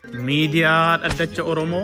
miidiyaa dhaddacha Oromoo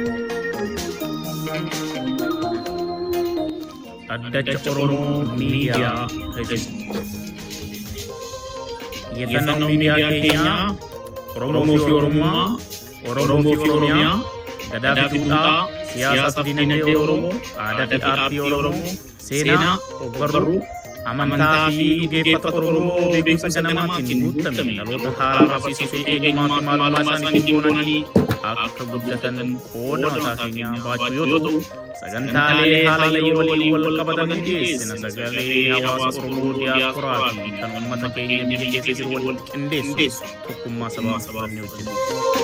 dhaddacha Oromoo miidiyaa Hejjetu Xiyyeeffannoo miidiyaa keenyaa Oromoo fi Oromummaa Oromoo fi Oromiyaa gadaa fi duudhaa siyaasa fi dinagdee Oromoo aadaa fi aartii Oromoo seenaa ogbarruu amantaa fi dhugeeffata Oromoo beekumsa ganamaatiin guutame dhaloota haaraa barsiisuu fi eegummaa fi maalummaa isaaniitiin boonanii akka guddatan qooda mataa keenyaa baachuu yoo ta'u sagantaalee haala yeroo waliin wal qabatan dhiyeessina sagalee hawaasa Oromoo diyaasporaa fi kan uummata keenya biyya keessa jiru wal qindeessu tokkummaa sabaa sabaan hojjetu.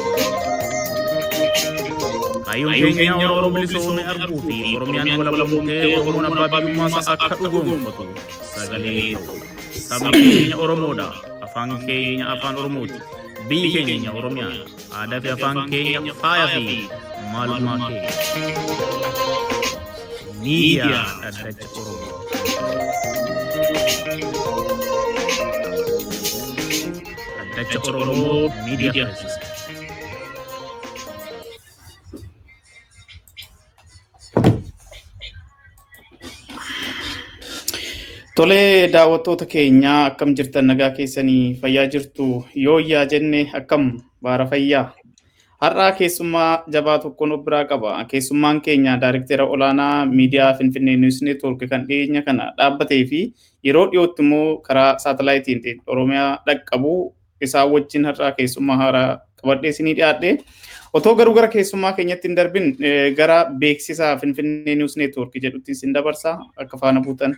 Kaayyoon keenya Oromoo bilisoomee arguu fi Oromiyaan walabamuu ta'ee Oromoon abbaa biyyummaa isaa akka dhugoomfatu sagalee ta'u. Sabni keenya Oromoodha. Afaan keenya afaan Oromooti. Biyyi keenya Oromiyaa. Aadaa fi afaan keenya faaya fi maalummaa keenya. Miidiyaa dhaddacha Oromoo. Dhaddacha Oromoo miidiyaa taasisa. Tolee daawwattoota keenyaa akkam jirtan nagaa keessanii fayyaa jirtu yoo yaa jenne akkam baara fayyaa. Har'aa keessummaa jabaa tokkoon of biraa qaba. Keessummaan keenya daariktera olaanaa miidiyaa Finfinnee Niwus Neetwoork kan dhiyeenya kana dhaabbatee fi yeroo dhiyootti immoo karaa saatalaayitiin Oromiyaa dhaqqabu isaa wajjin har'aa keessummaa haaraa qabadhee isinii dhiyaadhe. Otoo garuu gara keessummaa keenyatti hin darbin gara beeksisa Finfinnee Niwus Neetwoork jedhutti isin dabarsa akka faana buutan.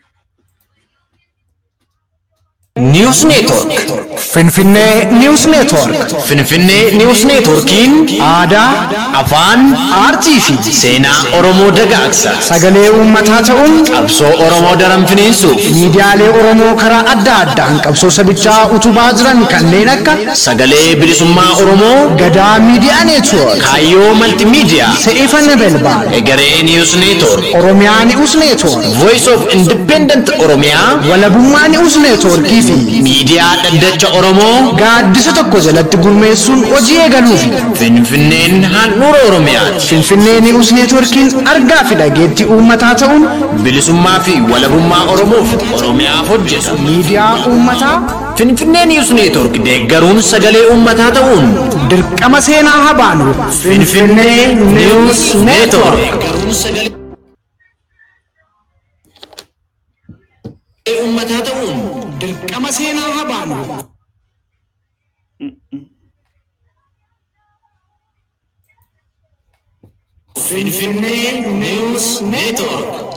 News Network. Finfinnee News Network. Finfinnee News Networkiin aadaa, afaan, aartii fi seenaa Oromoo dagaagsa. Sagalee uummataa ta'uun qabsoo Oromoo daran finiinsuuf miidiyaalee Oromoo karaa adda addaan qabsoo sabichaa utubaa jiran kanneen akka sagalee bilisummaa Oromoo, gadaa miidiyaa Network, kaayyoo maltiimiidiyaa, se'ifana belbaa, egeree News Network, Oromiyaa News Network, Voice of Independent Oromiyaa, walabummaa News Networkii fi miidiyaa dhaddacha Oromoo gaaddisa tokko jalatti gurmeessuun hojii eegaluufi Finfinneen handhuura Oromiyaati. Finfinnee Niwus Neetworkiin argaa fi dhageettii uummataa ta'uun bilisummaa fi walabummaa Oromoof Oromiyaaf hojjeta. Miidiyaa uummataa Finfinnee Niwus Neetwork deeggaruun sagalee uummataa ta'uun dirqama seenaa habaanu Finfinnee Niwus Neetwork. uummataa ta'uun dirqama seenaa habaanu. Finfinnee News Network.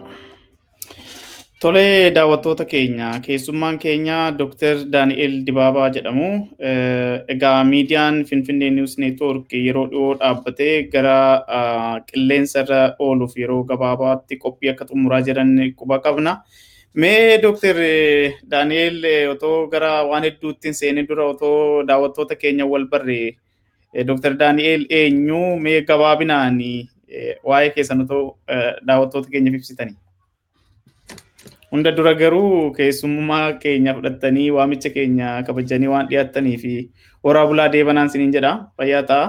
Tolee daawwattoota keenya keessummaan keenya Dr. Daani'el Dibaabaa jedhamu. Egaa miidiyaan Finfinnee News Network yeroo dhiyoo dhaabbatee gara qilleensa irra ooluuf yeroo gabaabaatti qophii akka xumuraa jiran quba qabna. Mee Dr. Daani'el otoo gara waan hedduutti seenee dura otoo daawwattoota keenya wal barree Dr. Daani'el eenyu mee gabaabinaan waa'ee keessan otoo daawwattoota keenyaaf ibsitanii. Hunda dura garuu keessummaa keenya fudhattanii waamicha keenya kabajanii waan dhiyaattanii fi horaa bulaa deebanaan siniin jedha. Fayyaa ta'a.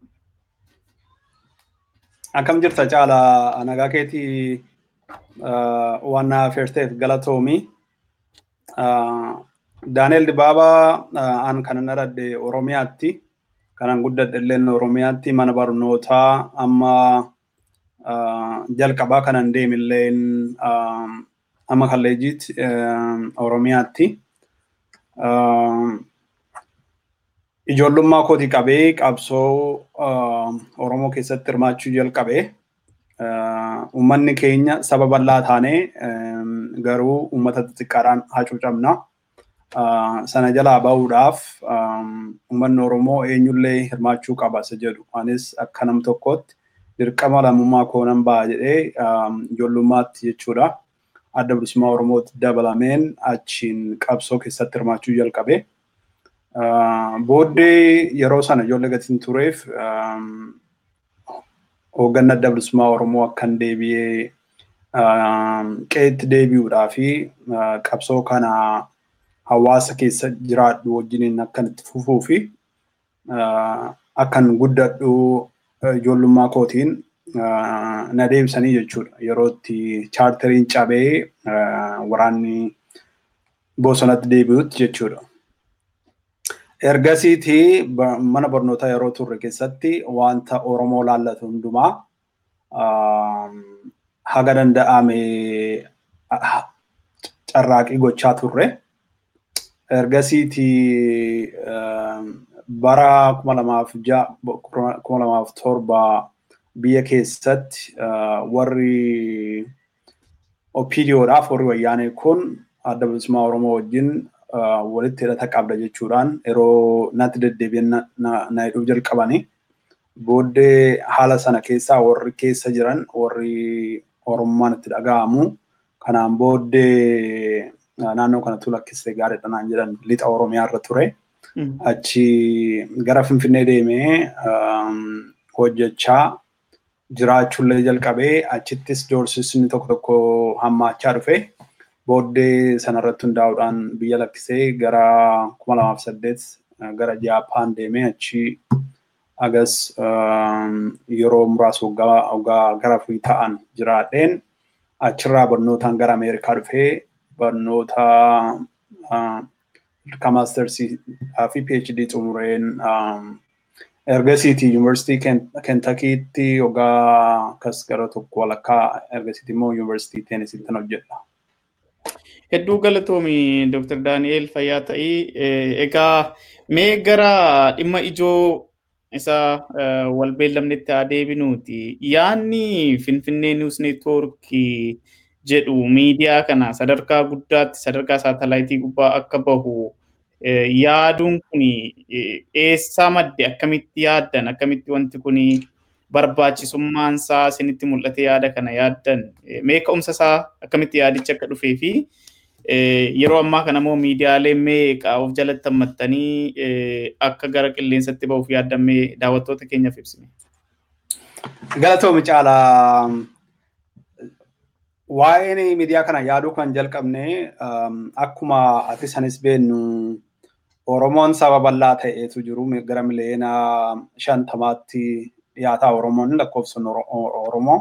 Akkam jirta caala nagaa keetii waan na affeerteef galatoomi. Daaneel Dibaabaa an kanan dhaladhe Oromiyaatti. Kanan guddadhe illee Oromiyaatti mana barnootaa amma jalqabaa kanan deeme illee amma kalleejiitti Oromiyaatti. Ijoollummaa kootii qabee qabsoo Oromoo keessatti hirmaachuu jalqabee. Uummanni keenya saba bal'aa taanee garuu uummata xixiqqaadhaan hacuucamna. Sana jalaa bahuudhaaf uummanni Oromoo eenyullee hirmaachuu qaba isa jedhu. Anis akka nam tokkootti dirqama lammummaa koo nan ba'a jedhee ijoollummaatti jechuudha. Adda bilisummaa Oromootti dabalameen achiin qabsoo keessatti hirmaachuu jalqabe. Booddee yeroo sana ijoollee gatiin tureef hoogganni adda bilisummaa Oromoo akkan deebi'ee qeetti deebi'uudhaa fi qabsoo kana hawaasa keessa jiraadhu wajjiniin akkan itti fufuu fi akkan guddadhu ijoollummaa kootiin na deebisanii jechuudha. Yeroo itti chaartariin cabee waraanni bosonatti deebi'utti jechuudha. Ergasiiti mana barnootaa yeroo turre keessatti wanta Oromoo laallatu hundumaa haga danda'ame carraaqii gochaa turre. Ergasiiti bara kuma lamaaf kuma lamaaf torba biyya keessatti warri OPDOdhaaf warri wayyaanee kun adda bilisummaa Oromoo wajjin walitti hidhata qabda jechuudhaan yeroo natti deddeebi'an na hidhuuf jalqabanii booddee haala sana keessaa warri keessa jiran warri Oromummaan itti dhaga'amu kanaan booddee naannoo kanatti lakkisee gaariidha naan jedhan lixa Oromiyaa irra ture. Achi gara Finfinnee deemee hojjechaa jiraachuullee jalqabee achittis doorsisni tokko tokko hammaachaa dhufe. Booddee sanarratti hundaa'uudhaan biyya lakkisee gara kuma lamaaf saddeet gara Jaappaan deemee achi agas yeroo muraasa waggaa gara afurii ta'an jiraadheen achirraa barnootaan gara Ameerikaa dhufee barnoota akka maastersii fi PhD xumureen ergasiiti yuunivarsiitii Kentakiitti waggaa akkas gara tokko walakkaa ergasiiti immoo yuunivarsiitii Teenisiitti hojjedha. Hedduu galatoomi Dr. Daani'eel Fayyaa ta'ii. Egaa mee gara dhimma ijoo isa wal beellamnetti haa deebinuuti. Yaanni Finfinnee Niwus Neetwoorkii jedhu miidiyaa kana sadarkaa guddaatti sadarkaa saatalaayitii gubbaa akka bahu yaaduun kun eessaa madde akkamitti yaaddan akkamitti wanti kun barbaachisummaan isaa isinitti mul'ate yaada kana yaaddan mee ka'umsa isaa akkamitti yaadichi akka dhufee fi yeroo ammaa kana immoo miidiyaalee meeqa of jalatti hammattanii akka gara qilleensatti bahuuf yaadammee daawwattoota keenyaaf ibsine. Galatoomi caalaa waa'een miidiyaa kana yaaduu kan jalqabne akkuma ati sanis beennu Oromoon saba bal'aa ta'eetu jiru gara miliyoona shantamaatti dhiyaataa Oromoon lakkoofsan Oromoo.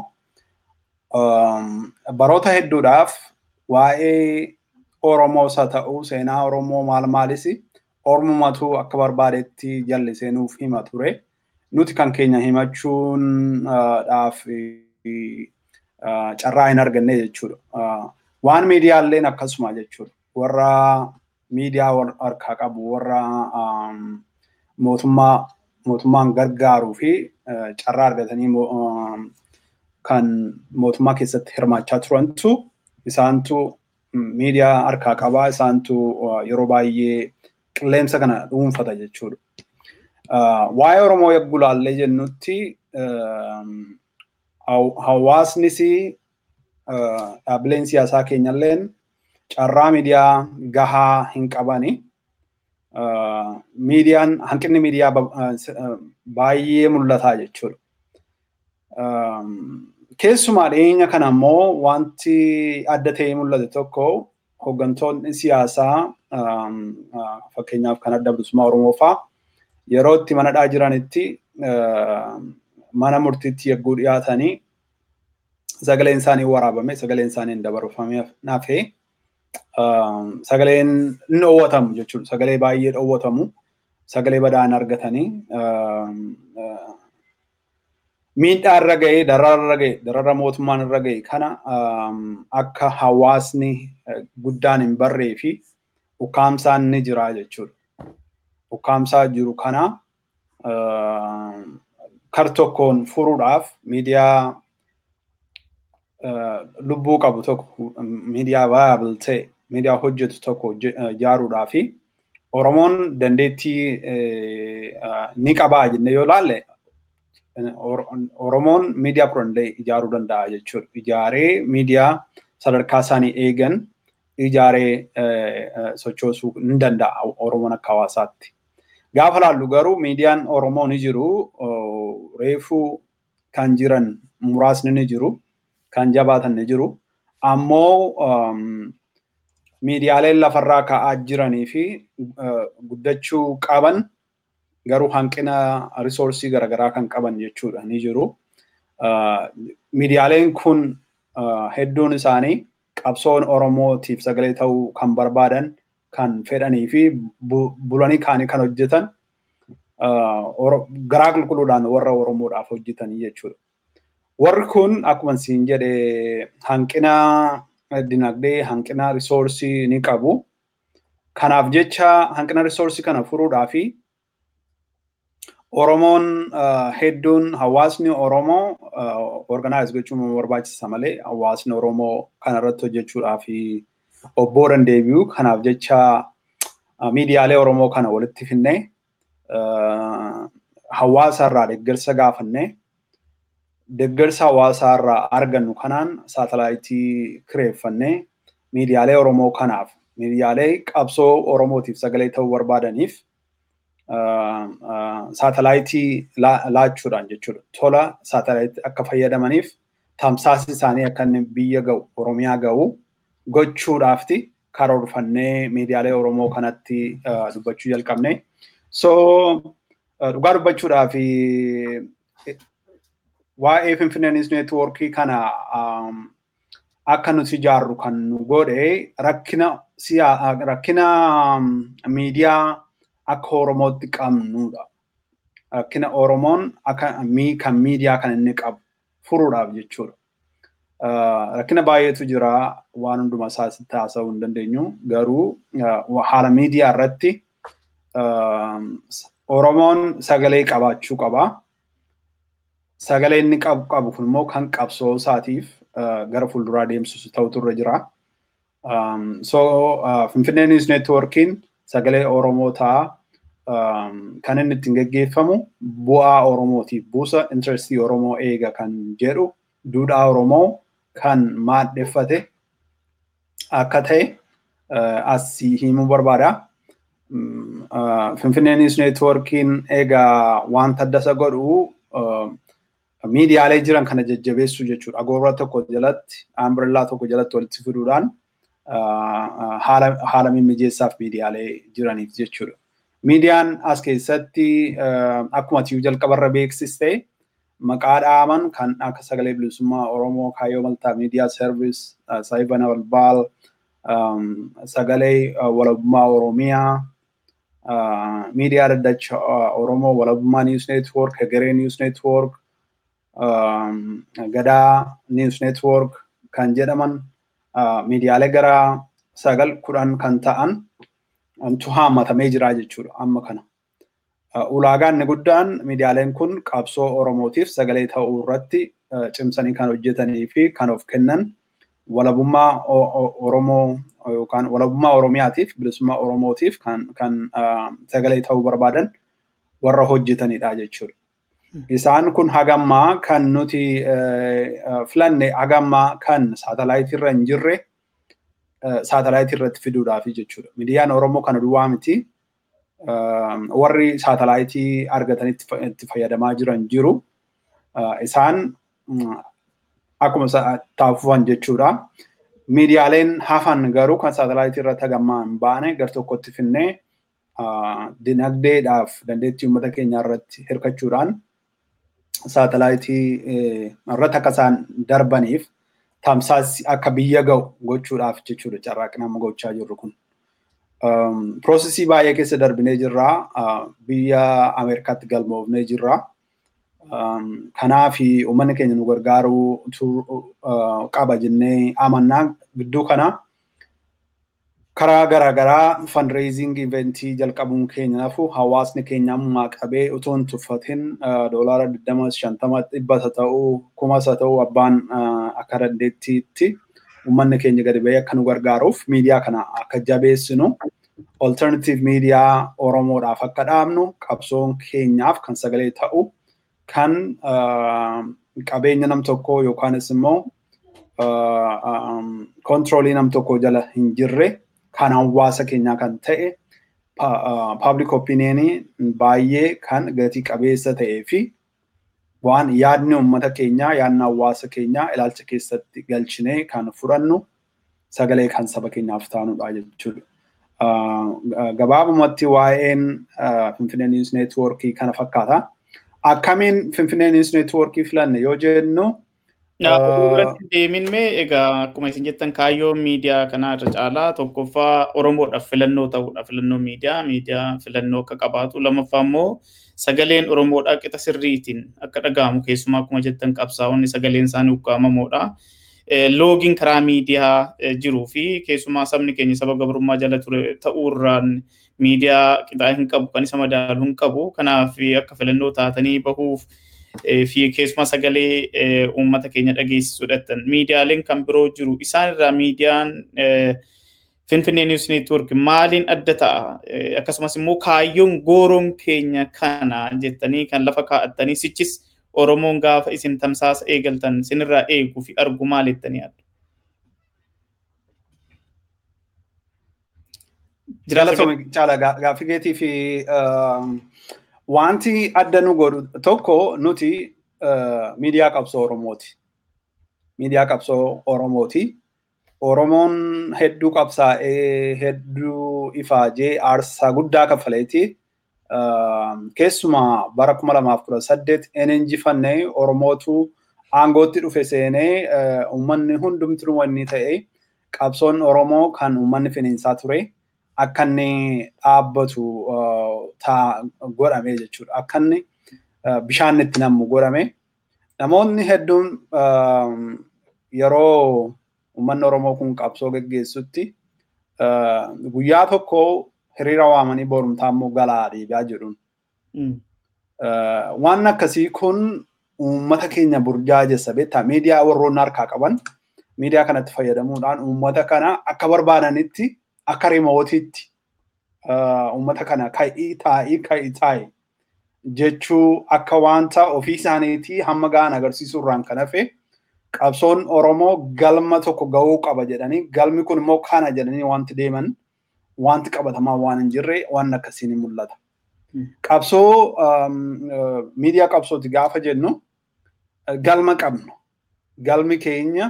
Baroota hedduudhaaf waa'ee Oromoos haa ta'u seenaa Oromoo maal maalis Oromumatu akka barbaadetti jallisee nuuf hima ture. Nuti kan keenya himachuun dhaaf carraa hin arganne jechuudha. Waan miidiyaalleen akkasuma jechuudha. Warra miidiyaa harkaa qabu warra mootummaa mootummaan gargaaruu fi carraa argatanii kan mootummaa keessatti hirmaachaa turantu isaantu miidiyaa harkaa qabaa isaantu yeroo baay'ee qilleensa kana dhuunfata jechuudha. Waa'ee Oromoo yagguu laallee jennutti hawaasnis dhaabbileen siyaasaa keenyalleen carraa miidiyaa gahaa hin qabani. Miidiyaan hanqinni miidiyaa baay'ee mul'ataa jechuudha. Keessumaa dhiyeenya kana immoo wanti adda ta'ee mul'ate tokko hooggantoonni siyaasaa fakkeenyaaf kan adda bilisummaa Oromoo fa'aa yeroo itti manadhaa jiranitti mana murtiitti yagguu dhiyaatanii sagaleen isaanii waraabame sagaleen isaanii hin dabarfamee nafee sagaleen hin dhoowwatamu jechuudha. Sagalee baay'ee dhoowwatamu sagalee badaan argatanii miidhaa irra ga'ee darara irra ga'e darara mootummaan irra ga'e kana akka hawaasni guddaan hin barree fi ukkaamsaan ni jira jechuudha. Ukkaamsaa jiru kana kar tokkoon furuudhaaf miidiyaa lubbuu qabu tokko miidiyaa viable ta'e miidiyaa hojjetu tokko ijaaruudhaa fi Oromoon dandeettii ni qabaa jennee yoo laalle Oromoon miidiyaa kudhanillee ijaaruu danda'a jechuudha. Ijaaree miidiyaa sadarkaa isaanii eegan ijaaree sochoosuu ni danda'a Oromoon akka hawaasaatti. Gaafa laallu garuu miidiyaan Oromoo ni jiru reefuu kan jiran muraasni ni jiru kan jabaatan ni jiru ammoo miidiyaaleen lafarraa ka'aa jiranii fi guddachuu qaban garuu hanqina risoorsii garaagaraa kan qaban jechuudha ni jiru. Miidiyaaleen kun hedduun isaanii qabsoon Oromootiif sagalee ta'uu kan barbaadan kan fedhanii fi bulanii kaanii kan hojjetan garaa qulqulluudhaan warra Oromoodhaaf hojjetanii jechuudha. Warri kun akkuma siin jedhe hanqina dinagdee, hanqina risoorsii ni qabu. Kanaaf jecha hanqina risoorsii kana furuudhaa fi Oromoon hedduun hawaasni Oromoo organize gochuun barbaachisa malee hawaasni Oromoo kanarratti hojjechuudhaa fi obboodan deebi'u. Kanaaf jecha miidiyaalee Oromoo kana walitti finnee hawaasa irraa deeggarsa gaafannee deeggarsa hawaasaa irraa argannu kanaan saatalaayitii kireeffannee miidiyaalee Oromoo kanaaf miidiyaalee qabsoo Oromootiif sagalee ta'uu barbaadaniif saatalaayitii laachuudhaan jechuudha. Tola saatalaayitii akka fayyadamaniif tamsaasni isaanii akka inni biyya ga'u Oromiyaa ga'u gochuudhaafti karoorfannee miidiyaalee Oromoo kanatti dubbachuu jalqabne. So dhugaa dubbachuudhaaf waa'ee Finfinnee News Networkii kana akka nuti ijaarru kan nu godhe rakkina rakkina miidiyaa akka Oromootti qabnudha. Rakkina Oromoon akka kan miidiyaa kan inni qabu furuudhaaf jechuudha. Rakkina baay'eetu jira waan hundumaa isaatti haasa'uu hin dandeenyu garuu haala miidiyaa irratti Oromoon sagalee qabaachuu qaba. Sagalee inni qabu qabu kun immoo kan qabsoo isaatiif gara fuulduraa deemsisu ta'utu irra jira. So Finfinnee News Networkiin sagalee Oromoo ta'a. Kan inni ittiin geggeeffamu bu'aa Oromootiif buusa intarestii Oromoo eega kan jedhu duudhaa Oromoo kan maadheffate akka ta'e asii himuu barbaada. Finfinnee News Networkiin egaa wanta adda isa godhu miidiyaalee jiran kana jajjabeessuu jechuudha. Agoora tokko jalatti, ambrellaa tokko jalatti walitti fiduudhaan haala mimmijeessaaf miidiyaalee jiraniif jechuudha. Miidiyaan as keessatti akkuma tiyuu jalqabarra beeksiste maqaa dhaaman kan akka sagalee bilisummaa Oromoo Kaayyoo Maltaa Miidiyaa Servis, Saayibana Balbaal, sagalee walabummaa Oromiyaa, miidiyaa daddacha Oromoo walabummaa News Network, Hegeree News Network, Gadaa News Network kan jedhaman miidiyaalee gara sagal kudhan kan ta'an tu haammatamee jira jechuudha amma kana. Ulaagaan inni guddaan miidiyaaleen kun qabsoo Oromootiif sagalee ta'uu irratti cimsanii kan hojjetanii fi kan of kennan walabummaa Oromoo yookaan walabummaa Oromiyaatiif bilisummaa Oromootiif kan kan sagalee ta'uu barbaadan warra hojjetanidha jechuudha. Isaan kun hagammaa kan nuti filanne hagammaa kan saatalaayitii irra hin jirre saatalaayitii irratti fiduudhaafi jechuudha. Miidiyaan Oromoo kana duwwaa miti. Warri saatalaayitii argatanii itti fayyadamaa jiran jiru. Isaan akkuma taafufan jechuudha. Miidiyaaleen hafan garuu kan saatalaayitii irratti hagammaa hin baane gar tokkotti finnee dinagdeedhaaf dandeettii uummata keenyaa irratti hirkachuudhaan saatalaayitii irratti akka isaan darbaniif tamsaasni akka biyya ga'u gochuudhaaf jechuudha carraaqni amma gochaa jirru kun. Piroosesii baay'ee keessa darbinee jirra. Biyya Ameerikaatti galmoofnee jirra. Kanaaf uummanni keenya nu gargaaruu qaba jennee amannaa gidduu kana karaa garaagaraa fundraising eventii jalqabuun keenyaafu hawaasni keenya ammaa qabee utuu hin tuffatin doolaara 20 dhibbata ta'uu kumasa ta'uu abbaan akka dandeettiitti uummanni keenya gadi ba'ee akka nu gargaaruuf miidiyaa kana akka jabeessinu alternative miidiyaa oromoodhaaf akka dhaabnu qabsoon keenyaaf kan sagalee ta'u kan qabeenya nam tokkoo yookaanis immoo kontiroolii nam tokkoo jala hin jirre kan hawaasa keenyaa kan ta'e public opinionii baay'ee kan gatii qabeessa ta'ee fi waan yaadni uummata keenyaa yaadni hawaasa keenyaa ilaalcha keessatti galchinee kan fudhannu sagalee kan saba keenyaaf taanudha jechuudha. gabaabumatti waa'een Finfinnee News Networkii kana fakkaata. Akkamiin Finfinnee News Networkii filanne yoo jennu Irratti deemin mee egaa akkuma isin jettan kaayyoo miidiyaa kanaa irra caalaa tokkoffaa Oromoodhaaf filannoo ta'uudha. Filannoo miidiyaa, miidiyaa filannoo akka qabaatu. Lammaffaa immoo sagaleen Oromoodhaa qixa sirriitiin akka dhaga'amu keessumaa akkuma jettan qabsaa'onni sagaleen isaanii ukkaamamoodha. Loogiin karaa miidiyaa jiruu fi keessumaa sabni keenya saba gabrummaa jala ture ta'uurraan miidiyaa qixaa hin qabu kan isa madaalu hin qabu. Kanaaf akka filannoo taatanii bahuuf fi keessumaa sagalee uummata keenya dhageessisuudhaan miidiyaaleen kan biroo jiru isaan irraa miidiyaan Finfinnee News Network maaliin adda ta'a akkasumas immoo kaayyoon gooroon keenya kana jettanii kan lafa kaa'attanii sichis Oromoon gaafa isin tamsaasa eegaltan sinirraa eeguu fi argu maal jettanii yaaddu? Jaalatame caala gaaffii keetii fi wanti adda nu godhu tokko nuti miidiyaa qabsoo Oromooti. Miidiyaa qabsoo Oromooti. Oromoon hedduu qabsaa'ee hedduu ifaajee aarsaa guddaa kaffaleeti. Keessumaa bara kuma lamaaf kudha saddeet en injifannee Oromootu aangootti dhufe seenee uummanni hundumtuu wanni ta'e qabsoon Oromoo kan uummanni finiinsaa ture. akka inni dhaabbatu godhame jechuudha. Akka inni bishaan itti nammu godhame. Namoonni hedduun yeroo uummanni Oromoo kun qabsoo geggeessutti guyyaa tokko hiriira waamanii borumtaa immoo galaa deebi'aa jedhuun. Waan akkasii kun uummata keenya burjaajessa beektaa miidiyaa warroonni harkaa qaban miidiyaa kanatti fayyadamuudhaan uummata kana akka barbaadanitti akka rimootiitti uummata kana ka'ii taa'ii ka'ii taa'e jechuu akka wanta ofii isaaniitii hamma ga'an agarsiisuurraan kan hafe qabsoon Oromoo galma tokko ga'uu qaba jedhanii galmi kun immoo kana jedhanii wanti deeman wanti qabatamaa waan hin jirre waan akkasiin ni mul'ata. Qabsoo miidiyaa qabsooti gaafa jennu galma qabnu galmi keenya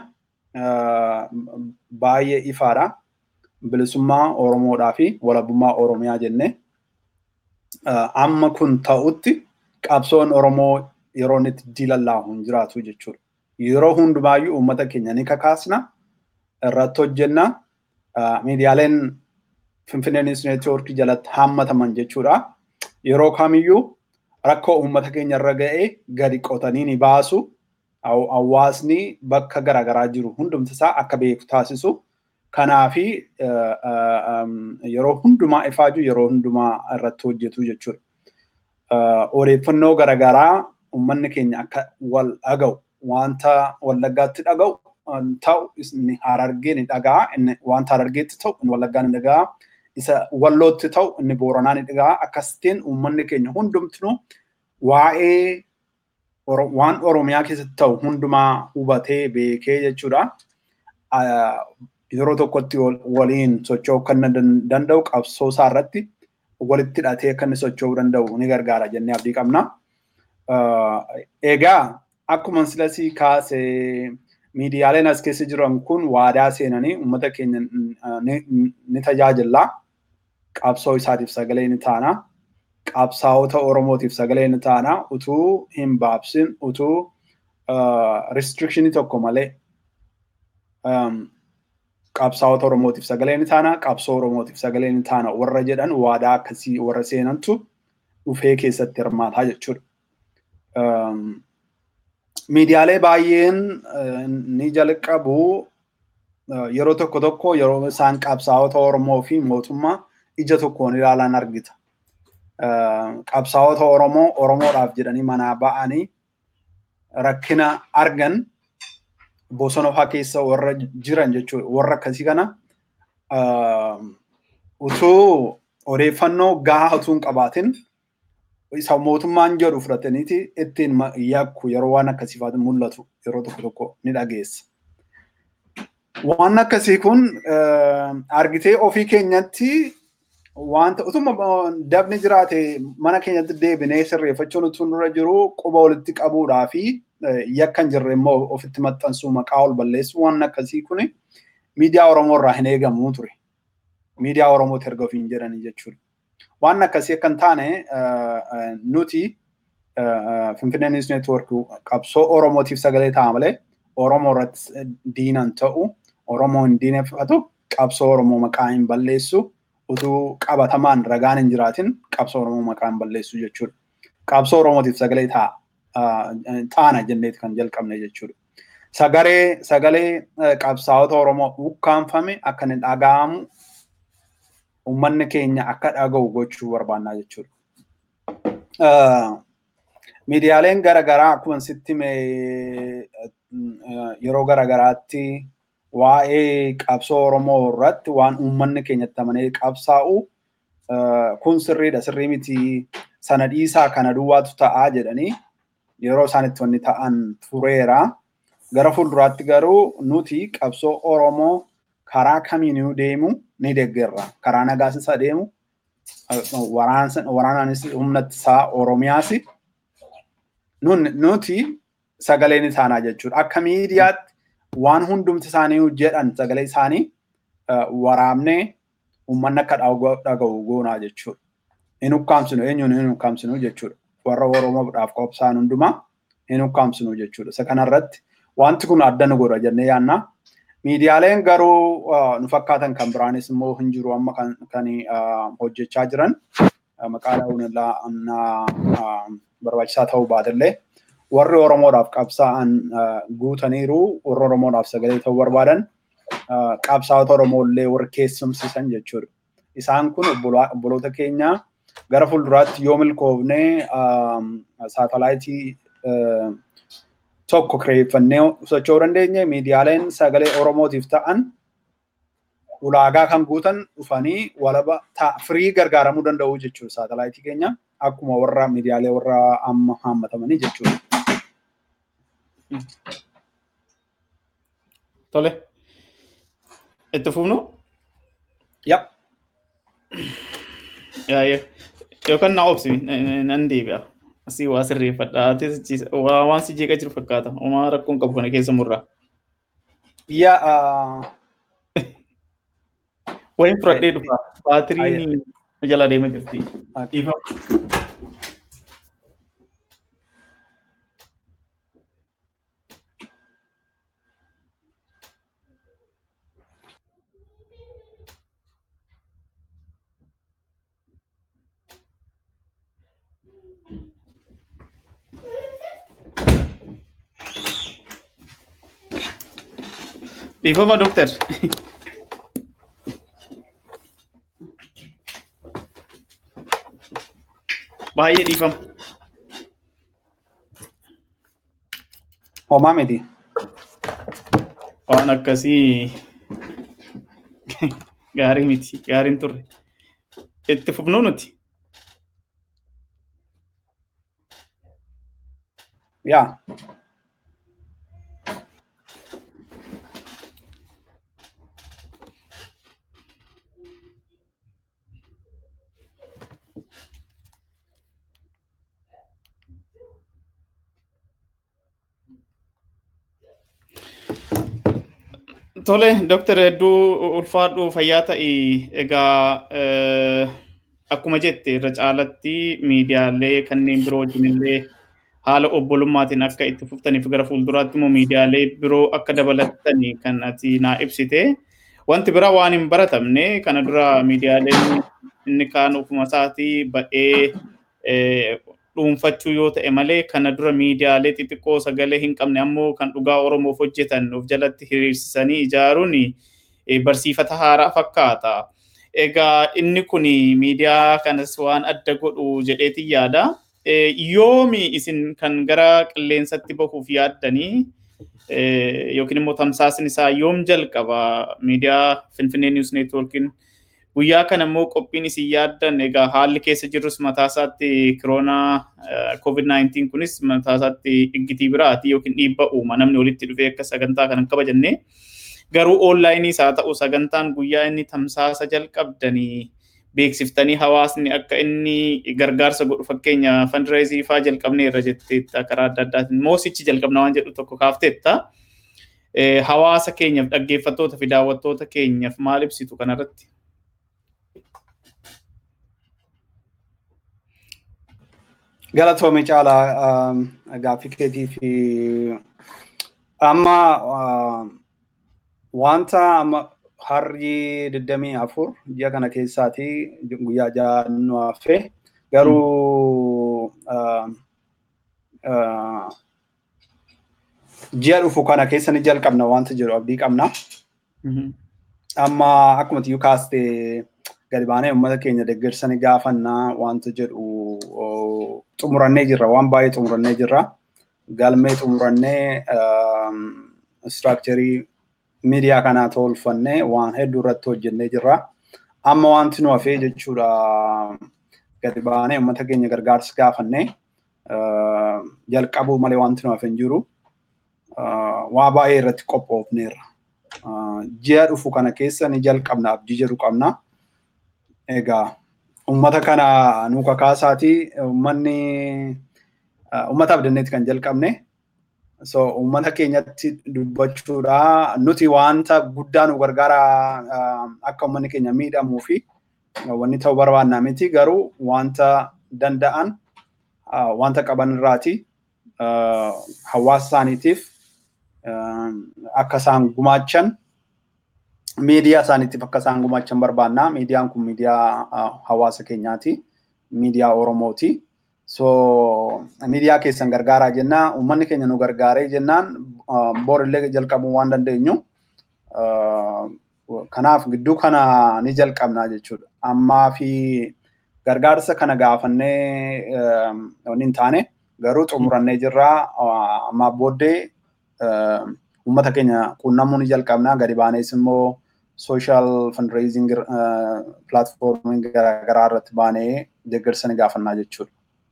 baay'ee ifaadha. bilisummaa Oromoodhaa fi walabummaa Oromiyaa jennee amma kun ta'utti qabsoon Oromoo yeroo inni itti diilallaahu hin jiraatu jechuudha. Yeroo hundumaayyuu uummata keenya ni kakaasna irratti hojjenna. Miidiyaaleen Finfinnee News Network jalatti hammataman jechuudha. Yeroo kamiyyuu rakkoo uummata keenya irra ga'ee gadi qotanii ni baasu. Hawaasni bakka garaagaraa jiru hundumtisaa akka beeku taasisu. Kanaafi yeroo hundumaa ifaaju yeroo hundumaa irratti hojjetu jechuudha. Odeeffannoo garaagaraa uummanni keenya akka wal dhaga'u wanta wallaggaatti dhaga'u ta'u inni harargee ni dhaga'a inni wanta harargeetti ta'u inni wallaggaa ni dhaga'a isa wallootti ta'u inni booranaa ni dhaga'a akkasitiin uummanni keenya hundumtuu waa'ee waan oromiyaa keessatti ta'u hundumaa hubatee beekee jechuudha. yeroo tokkotti waliin socho'uu kan danda'u qabsoo isaa irratti walitti hidhatee akka inni socho'uu danda'u ni gargaara jennee abdii qabna. Egaa akkuma silasii kaasee miidiyaaleen as keessa jiran kun waadaa seenanii uummata keenya ni tajaajila. Qabsoo isaatiif sagalee ni taana. Qabsaa'ota Oromootiif sagalee ni taana. Utuu hin baabsin, utuu restrictionii tokko malee qabsaa'ota Oromootiif sagalee ni taana, qabsoo Oromootiif sagalee ni taana warra jedhan waadaa akkasii warra seenantu dhufee keessatti hirmaataa jechuudha. Miidiyaalee baay'een ni jalqabu yeroo tokko tokko yeroo isaan qabsaa'ota Oromoo fi mootummaa ija tokkoon ilaalan argita. Qabsaa'ota Oromoo Oromoodhaaf jedhanii manaa ba'anii rakkina argan bosona fa'aa keessa warra jiran jechuudha. Warra akkasii kana utuu odeeffannoo gahaa utuu hin qabaatin isa mootummaan jedhu fudhataniiti ittiin yakku yeroo waan akkasii fa'aa mul'atu yeroo tokko tokko ni dhageessa. Waan akkasii kun argitee ofii keenyatti wanta utuma dabni jiraate mana keenyatti deebinee sirreeffachuun utuu nurra jiru quba walitti qabuudhaa fi yakka hin jirre immoo ofitti maxxansuu maqaa ol balleessu waan akkasii kun miidiyaa Oromoo irraa hin eegamu ture. miidiyaa Oromooti erga ofiin jedhanii jechuudha. Waan akkasii akka hin taane nuti Finfinnee News Network qabsoo Oromootiif sagalee ta'a malee Oromoo irratti diinan ta'u Oromoo hin diineffatu qabsoo Oromoo maqaa hin balleessu utuu qabatamaan ragaan hin jiraatin qabsoo Oromoo maqaa hin balleessu jechuudha. Qabsoo Oromootiif sagalee taana jenneeti kan jalqabne jechuudha. Sagalee sagalee qabsaa'ota Oromoo ukkaanfame akka inni dhaga'amu uummanni keenya akka dhaga'u gochuu barbaannaa jechuudha. Miidiyaaleen garaagaraa akkuma sitti yeroo garaagaraatti waa'ee qabsoo Oromoo irratti waan uummanni keenyatti amanee qabsaa'u kun sirriidha sirrii miti sana dhiisaa kana duwwaatu ta'aa jedhanii yeroo isaan itti wanni ta'an tureera. Gara fuulduraatti garuu nuti qabsoo Oromoo karaa kamiinuu deemu ni deeggarra. Karaa nagaas isa deemu waraanaanis humna ittisaa Oromiyaas nuti sagalee ni taanaa jechuudha. Akka miidiyaatti waan hundumti isaanii jedhan sagalee isaanii waraabnee uummanni akka dhaga'u goonaa jechuudha. Hin ukkaamsinu eenyuun hin ukkaamsinu jechuudha. Warra Oromoodhaaf qophaa'an hundumaa hin ukkaamsinu jechuudha. Isa kanarratti wanti kun adda nu godha jennee yaanna. Miidiyaaleen garuu nu fakkaatan kan biraanis immoo hin jiru amma kan hojjechaa jiran maqaa dha'uun barbaachisaa ta'uu baatellee warri Oromoodhaaf qabsaa'an guutaniiru warri Oromoodhaaf sagalee ta'uu barbaadan qabsaa'ota Oromoollee warri keessumsiisan jechuudha. Isaan kun obboloota keenya gara fuulduraatti yoo milkoofnee saatalaayitii tokko kireeffannee socho'uu dandeenye miidiyaaleen sagalee Oromootiif ta'an ulaagaa kan guutan dhufanii walaba firii gargaaramuu danda'u jechuudha saatalaayitii keenya akkuma warra miidiyaalee warra amma haammatamanii jechuudha. Tole. Itti fufnu? Yap. Yookaan na obsi nan deebi'a. Asii waa sirreeffadha. Waan si jeeqa jiru fakkaata. Homaa rakkoon qabu kana keessa murraa. Yaa Wayin fudhadhee dhufa. Baatiriin jala deema jirti. Dhiifama doktar. Baay'ee dhiifama. Homaa miti. Waan akkasii gaarii miti. Gaariin turre. Itti fufnuu nuti. Yaa. Tole, Dooktar Hedduu ulfaadhuu fayyaa ta'i. Egaa akkuma jette irra caalatti miidiyaalee kanneen biroo wajjin illee haala obbolummaatiin akka itti fuftaniif gara fuulduraatti immoo miidiyaalee biroo akka dabalatanii kan ati naa ibsite. Wanti biraa waan hin baratamne kana dura miidiyaaleen inni kaan ofuma isaatii ba'ee dhuunfachuu yoo ta'e malee kana dura miidiyaalee xixiqqoo sagalee hin qabne ammoo kan dhugaa Oromoof hojjetan of jalatti hiriirsisanii ijaaruun barsiifata haaraa fakkaata. Egaa inni kun miidiyaa kanas waan adda godhu jedheetiin yaada. Yoomi isin kan gara qilleensatti bahuuf yaaddanii yookiin immoo tamsaasni isaa yoom jalqaba miidiyaa Finfinnee News Networkiin guyyaa kana immoo qophiin isin yaaddan egaa haalli keessa jirrus mataa isaatti kiroonaa COVID-19 kunis mataa isaatti dhiggitii biraati yookiin dhiibba uuma namni walitti dhufee akka sagantaa kana kabajanne garuu oonlaayiniis haa ta'u sagantaan guyyaa inni tamsaasa jalqabdanii beeksiftanii hawaasni akka inni gargaarsa godhu fakkeenya fandireezii faa jalqabnee irra jetteetta karaa adda addaatiin moosichi jalqabna waan jedhu tokko kaafteetta. Hawaasa keenyaaf dhaggeeffattoota fi daawwattoota keenyaaf maal ibsitu kanarratti? Galatoomii caalaa gaaffii keetii fi amma wanta amma harri digdamii afur ji'a kana keessaati guyyaa ja'a nu hafe garuu ji'a dhufu kana keessa ni jalqabna wanta jedhu abdii qabna. Amma akkuma tiyyuu kaaste gadi baanee uummata keenya deeggarsa ni gaafannaa wanta jedhu xumurannee jirra waan baay'ee xumurannee jirra. Galmee xumurannee istiraakcharii miidiyaa kanaa tolfannee waan hedduu irratti hojjennee jirra. Amma wanti nu hafee jechuudha gadi baanee uummata keenya gargaarsa gaafannee jalqabuu malee wanti nu hafee hin jiru. Waa baay'ee irratti qophoofneerra. Ji'a dhufu kana keessa ni jalqabna abdii jedhu qabna. Egaa uummata kana nu kakaasaati uummanni uummata abdanneeti kan jalqabne. So uummata keenyatti dubbachuudha nuti wanta guddaa nu gargaara akka uummanni keenya miidhamuu fi wanni ta'uu barbaannaa miti garuu wanta danda'an wanta qaban irraati hawaasa isaaniitiif akka isaan gumaachan miidiyaa isaaniitiif akka isaan gumaachan barbaannaa. Miidiyaan kun miidiyaa hawaasa keenyaati. Miidiyaa Oromooti. So miidiyaa keessan gargaaraa jennaan uummanni keenya nu gargaaree jennaan borillee jalqabuu waan dandeenyu. Kanaaf gidduu kana ni jalqabnaa jechuudha. Ammaa fi gargaarsa kana gaafannee wanni hin taane garuu xumurannee jirraa ammaa booddee uummata keenya quunnamuu ni jalqabnaa gadi baanees immoo sooshaal fundraising pilaatfoormii garaagaraa irratti baanee deeggarsa ni gaafannaa jechuudha.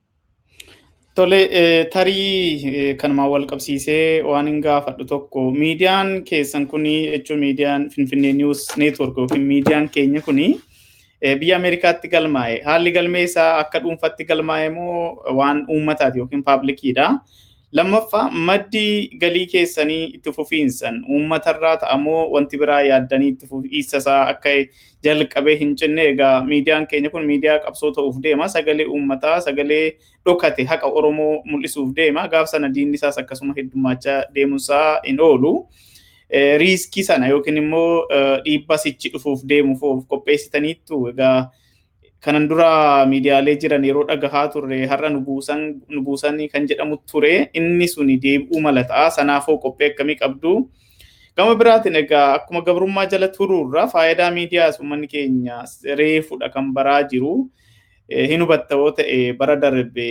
Tole tarii kanumaan wal qabsiisee waan hin gaafadhu tokko miidiyaan keessan kuni jechuun miidiyaan Finfinnee News Network yookiin miidiyaan keenya kuni biyya Ameerikaatti galmaa'e. Haalli galmee isaa akka dhuunfaatti galmaa'e moo waan uummataati yookiin paablikiidha. Lammaffaa maddi galii keessanii itti fufiinsan uummatarraa ta'amoo wanti biraa yaaddanii itti fufiinsa isaa akka jalqabee hin cinne egaa miidiyaan keenya kun miidiyaa qabsoo ta'uuf deema sagalee uummataa sagalee dhokate haqa Oromoo mul'isuuf deema gaaf sana diinni isaas akkasuma heddummachaa deemuusaa hin oolu. Riiskii sana yookiin immoo dhiibba sichi dhufuuf deemuuf qopheessitaniittu egaa kanan dura miidiyaalee jiran yeroo dhagahaa turre har'a nu buusan nu buusan kan jedhamu ture inni suni deebi'uu mala ta'a sanaafoo qophii akkamii qabdu. Gama biraatiin egaa akkuma gabrummaa jala turuurra faayidaa miidiyaas uummanni keenya reefudha kan baraa jiru. Hin hubatta yoo ta'e bara darbe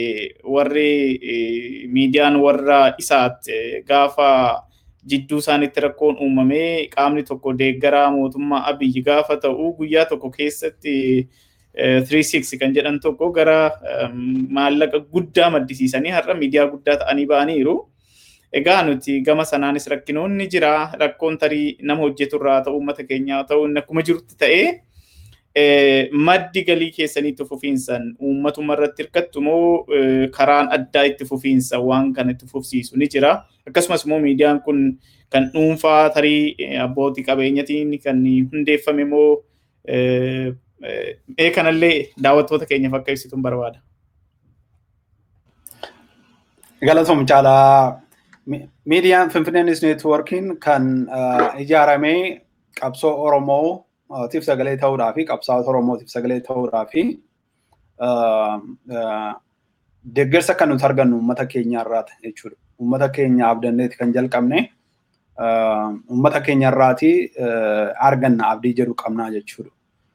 warri miidiyaan warra isaatti gaafa jidduu isaanitti rakkoon uumamee qaamni tokko deeggaraa mootummaa abiyyi gaafa ta'u guyyaa tokko keessatti 36 kan jedhan tokko gara maallaqa guddaa maddisiisanii har'a miidiyaa guddaa ta'anii ba'aniiru. Egaa nuti gama sanaanis rakkinoonni jira rakkoon tarii nama hojjeturraa ta'u uummata keenyaa ta'u inni akkuma jirutti ta'ee maddi galii keessanii itti fufiinsan uummatuma irratti hirkattu moo karaan addaa itti fufiinsa waan kana itti fufsiisu ni jira. Akkasumas immoo miidiyaan kun kan dhuunfaa tarii abbootii qabeenyatiin kan hundeeffame moo ee kanallee daawwattoota keenyaaf akka ibsituun barbaada. Galatoom caalaa miidiyaan Finfinnee News Neetwoorkiin kan ijaaramee qabsoo Oromootiif sagalee ta'uudhaa fi qabsaa'ota Oromootiif sagalee ta'uudhaa fi deeggarsa kan nuti argannu uummata keenya irraati jechuudha. Uummata keenya abdanneeti kan jalqabne uummata keenya irraati arganna abdii jedhu qabnaa jechuudha.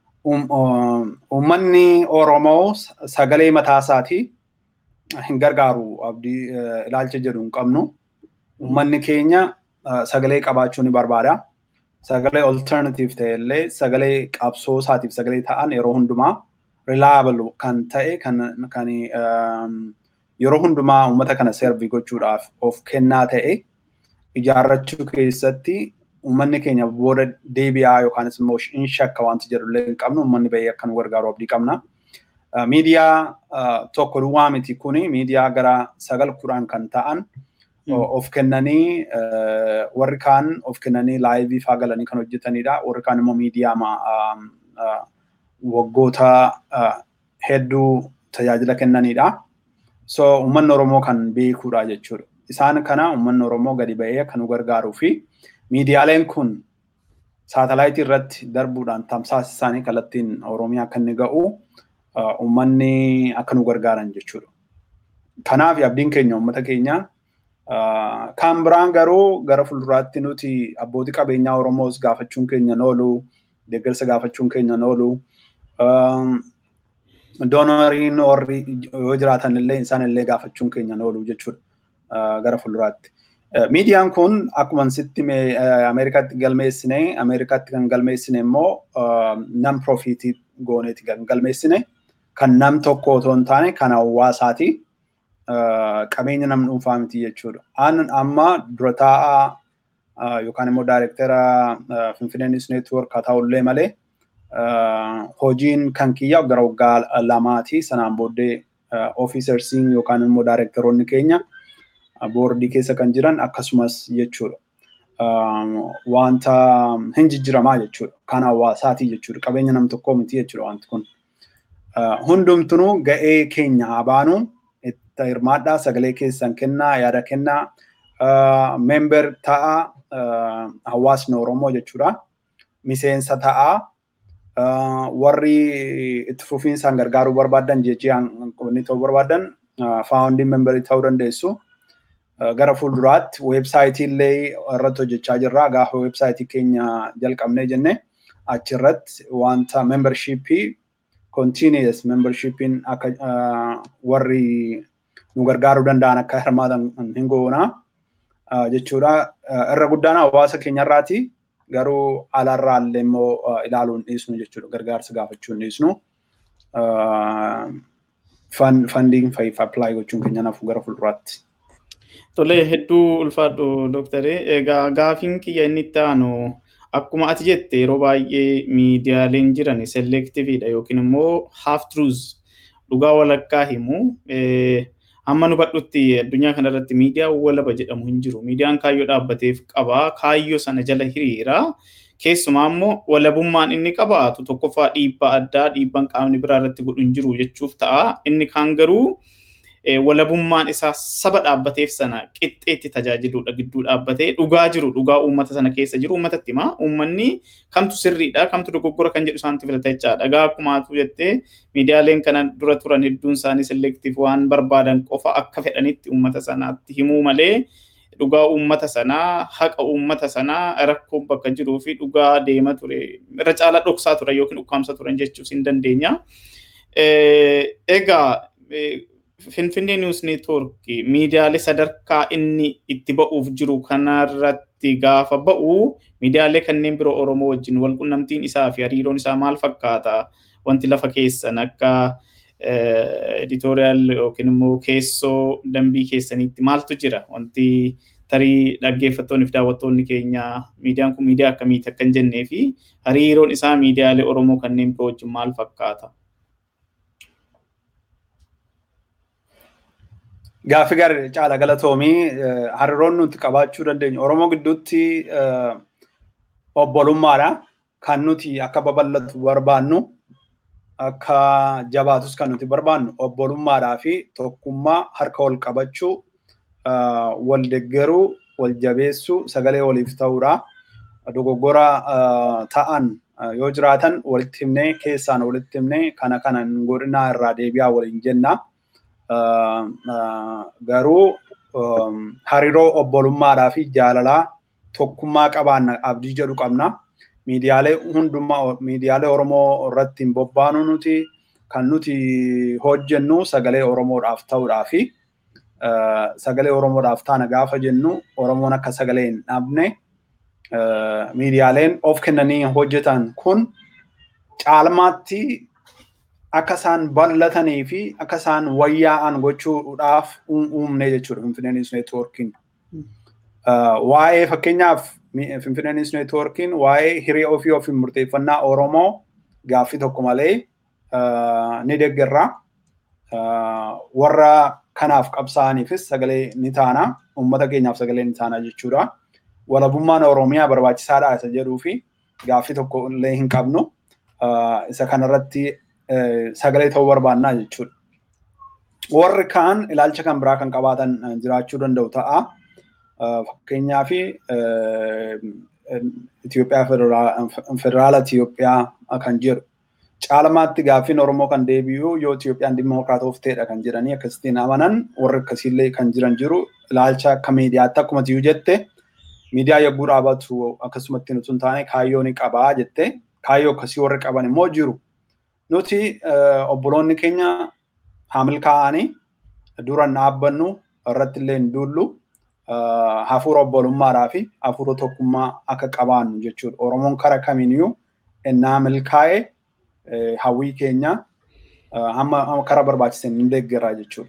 Uummanni Oromoo sagalee mataa isaatii hin gargaaru abdii ilaalcha jedhu hin qabnu. Uummanni keenya sagalee qabaachuu ni barbaada. Sagalee alternative ta'e illee sagalee qabsoo isaatiif sagalee ta'an yeroo hundumaa reliable kan ta'e kan yeroo hundumaa uummata kana servi gochuudhaaf of kennaa ta'e ijaarrachuu keessatti uummanni keenya booda deebi'aa yookaanis immoo hin shakka wanti jedhu illee hin qabnu uummanni bahee akka nu gargaaru abdii qabna. Miidiyaa tokko duwwaa miti kuni miidiyaa gara sagal kudhan kan ta'an of kennanii warri kaan of kennanii laayivii faa galanii kan hojjetanidha. Warri kaan immoo miidiyaa waggoota hedduu tajaajila kennanidha. So uummanni Oromoo kan beekuudha jechuudha. Isaan kana uummanni Oromoo gadi ba'ee akka nu gargaaruu fi miidiyaaleen kun saatalaayitii irratti darbuudhaan tamsaasa isaanii kallattiin Oromiyaa akka inni ga'u uummanni akka nu gargaaran jechuudha. Kanaaf abdiin keenya uummata keenya kan biraan garuu gara fuulduraatti nuti abbootii qabeenyaa Oromoos gaafachuun keenya oolu deeggarsa gaafachuun keenya oolu doonariin warri yoo jiraatan illee isaan illee gaafachuun keenya oolu jechuudha gara fuulduraatti. Miidiyaan kun akkuma sitti Ameerikaatti galmeessine Ameerikaatti kan galmeessine immoo nam profiitii gooneeti kan galmeessine kan nam tokko otoo hin taane kan hawaasaati. Qabeenya nam dhuunfaa miti jechuudha. An amma dura taa'aa yookaan immoo daayirektara Finfinnee News Network haa ta'ullee malee hojiin kan kiyya gara waggaa lamaati sanaan booddee ofiisersiin yookaan immoo daayirektaroonni keenya boordii keessa kan jiran akkasumas jechuudha. Wanta hin jijjiramaa jechuudha. Kan hawaasaati jechuudha. Qabeenya nam tokkoo miti jechuudha wanti kun. Hundumtunuu ga'ee keenya haa baanu itti hirmaadhaa sagalee keessan kennaa yaada kennaa member ta'a hawaasni Oromoo jechuudha. Miseensa ta'a warri itti fufiinsaan gargaaruu barbaadan jejjiyaan qubni ta'uu barbaadan faawundiin memberii ta'uu dandeessu. gara fuulduraatti weebsaayitii illee irratti hojjechaa jirra. Gaafa weebsaayitii keenya jalqabnee jenne achirratti wanta membershiipii continuous membershiipiin akka warri nu gargaaruu danda'an akka hirmaatan hin goona jechuudha. Irra guddaan hawaasa keenyarraati garuu alaarraa illee immoo ilaaluu hin dhiisnu jechuudha. Gargaarsa gaafachuu hin dhiisnu. Fandiin fa'iif appilaayi gochuun keenya nafu gara fuulduraatti. Tolee hedduu ulfaadhu dooktaree. Egaa gaafiin kiyya inni itti aanu akkuma ati jette yeroo baay'ee miidiyaaleen jiran selektiiviidha yookiin immoo half truths dhugaa walakkaa himu. Amma nu badhutti addunyaa kanarratti miidiyaa walaba jedhamu hin jiru. Miidiyaan kaayyoo dhaabbateef qaba. Kaayyoo sana jala hiriira. Keessumaa immoo walabummaan inni qabaatu tokkoffaa dhiibbaa addaa dhiibbaan qaamni biraa irratti godhu hin jiru jechuuf ta'a. Inni kaan garuu walabummaan isaa saba dhaabbateef sana qixxeetti tajaajiludha gidduu dhaabbatee dhugaa jiru dhugaa uummata sana keessa jiru uummatatti hima uummanni kamtu sirriidha kamtu dogoggora kan jedhu isaanitti filata jechaadha dhagaa akkumaatu jettee miidiyaaleen kana dura turan hedduun isaanii selektiif waan barbaadan qofa akka fedhanitti uummata sanaatti himuu malee dhugaa uummata sanaa haqa uummata sanaa rakkoon bakka jiruu fi dhugaa deema ture irra caalaa dhoksaa turan yookiin ukkaamsa turan jechuus hin dandeenya. Egaa Finfinnee News Network miidiyaalee sadarkaa inni itti ba'uuf jiru kanarratti gaafa ba'u miidiyaalee kanneen biroo Oromoo wajjin wal qunnamtiin isaa fi hariiroon isaa maal fakkaata? Wanti lafa keessan akka editorial yookiin immoo keessoo dambii keessaniitti maaltu jira? Wanti tarii dhaggeeffattoonni fi daawwattoonni keenya miidiyaan kun miidiyaa akkamiiti akka hin jennee fi hariiroon isaa miidiyaalee Oromoo kanneen biroo wajjin maal fakkaata? Gaaffii gaarii caala galatoomii hariiroon nuti qabaachuu dandeenyu Oromoo gidduutti obbolummaadha. Kan nuti akka babal'atu barbaannu akka jabaatus kan nuti barbaannu obbolummaadhaa fi tokkummaa harka wal qabachuu wal deeggaruu wal jabeessuu sagalee waliif ta'uudha. Dogoggora ta'an yoo jiraatan walitti himnee keessaan walitti himnee kana kana godhinaa irraa deebi'aa waliin jenna. garuu hariiroo obbolummaadhaa fi jaalalaa tokkummaa qabaanna abdii jedhu qabna. Miidiyaalee hundumaa miidiyaalee Oromoo irratti hin bobbaanu nuti kan nuti hojjennu sagalee Oromoodhaaf ta'uudhaa fi sagalee Oromoodhaaf taana gaafa jennu Oromoon akka sagalee hin dhabne miidiyaaleen of kennanii hojjetan kun caalmaatti akka isaan bal'atanii fi akka isaan wayyaa'an gochuudhaaf uumne jechuudha Finfinnee News Networkiin. Waa'ee fakkeenyaaf Finfinnee News Networkiin waa'ee hiree ofii ofiin murteeffannaa Oromoo gaaffii tokko malee ni deeggarra. Warra kanaaf qabsaa'aniifis sagalee ni taana. Uummata keenyaaf sagalee ni taana jechuudha. Walabummaan Oromiyaa barbaachisaadha isa jedhuu fi gaaffii tokko illee hin qabnu. Isa kanarratti sagalee ta'uu barbaannaa jechuudha. Warri kaan ilaalcha kan biraa kan qabaatan jiraachuu danda'u ta'a. Fakkeenyaaf Itoophiyaa federaala Itoophiyaa kan jedhu caalmaatti gaaffiin Oromoo kan deebi'u yoo Itoophiyaan dimokiraatofteedha kan jedhanii akkasittiin amanan warri akkasiillee kan jiran jiru ilaalcha akka miidiyaatti akkuma tiyuu jette miidiyaa yogguu dhaabatu akkasumatti nuti hin taane kaayyoo ni qabaa jette kaayyoo akkasii warri qaban immoo jiru. Nuti obboloonni keenya haamil kaa'anii dura dhaabbannu irratti illee hin duullu hafuura obbolummaadhaa fi hafuura tokkummaa akka qabaannu jechuudha. Oromoon kara kamiiniyyuu innaa milkaa'ee hawwii keenya hamma kara barbaachisan hin deeggarraa jechuudha.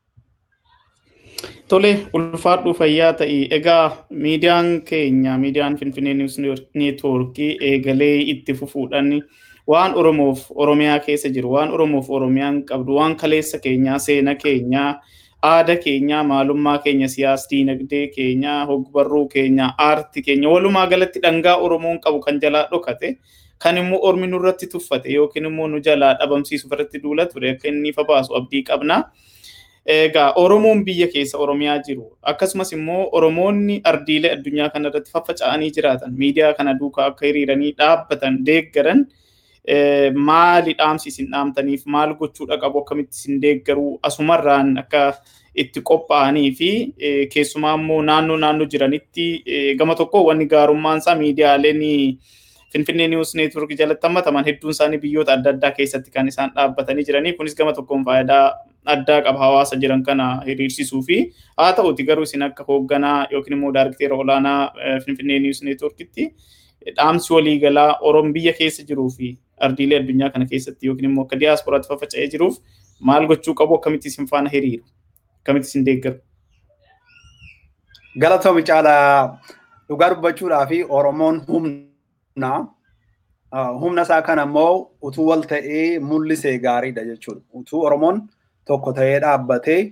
Tole ulfaadhu fayyaa ta'e egaa miidiyaan keenya miidiyaan Finfinnee Niwus Neetwoorkii eegalee itti fufuudhaan waan Oromoof Oromiyaa keessa jiru waan Oromoof Oromiyaan qabdu waan kaleessa keenyaa seena keenyaa aadaa keenyaa maalummaa keenya siyaas diinagdee keenyaa hogbarruu keenyaa aarti keenya walumaa galatti dhangaa Oromoon qabu kan jalaa dhokate kan immoo ormi nurratti tuffate yookiin immoo nu jalaa dhabamsiisuuf irratti duula ture akka inni ifa baasu abdii qabna. Egaa Oromoon biyya keessa Oromiyaa jiru akkasumas immoo Oromoonni ardiilee addunyaa kana irratti faffaca'anii jiraatan miidiyaa kana duukaa akka hiriiranii dhaabbatan deeggaran maali dhaamsi isin dhaamtaniif maal gochuudha qabu akkamitti isin deeggaruu asumarraan akka itti qophaa'anii fi keessumaa immoo naannoo naannoo jiranitti gama tokko wanni gaarummaan isaa miidiyaaleen Finfinnee Niwus Neetwoork jalatti hammataman hedduun isaanii biyyoota adda addaa keessatti kan isaan dhaabbatanii jiranii kunis gama tokkoon faayidaa addaa qaba hawaasa jiran kana hiriirsisuu fi haa ta'uti garuu isin akka hoogganaa yookiin immoo daarikteera olaanaa Finfinnee Niwus Neetwoorkitti dhaamsi waliigalaa Oromoo biyya keessa jiruu fi ardiilee addunyaa kana keessatti yookiin immoo akka diyaasporaatti faffaca'ee jiruuf maal gochuu qabu akkamitti isin faana hiriiru akkamitti isin deeggaru. Galatoomii caalaa dhugaa dubbachuudhaa fi Oromoon humna humna isaa kana immoo utuu wal ta'ee mul'isee gaariidha jechuudha. Utuu Oromoon tokko ta'ee dhaabbatee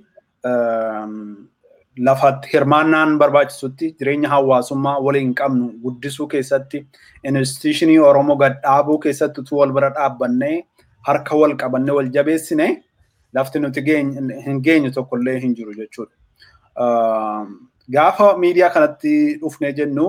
lafatti hirmaannaan barbaachisutti jireenya hawaasummaa waliin qabnu guddisuu keessatti instituushinii Oromoo gad dhaabuu keessatti utuu wal bira dhaabbannee harka wal qabannee wal jabeessine lafti nuti hin geenyu tokkollee hin jiru jechuudha. Gaafa miidiyaa kanatti dhufnee jennu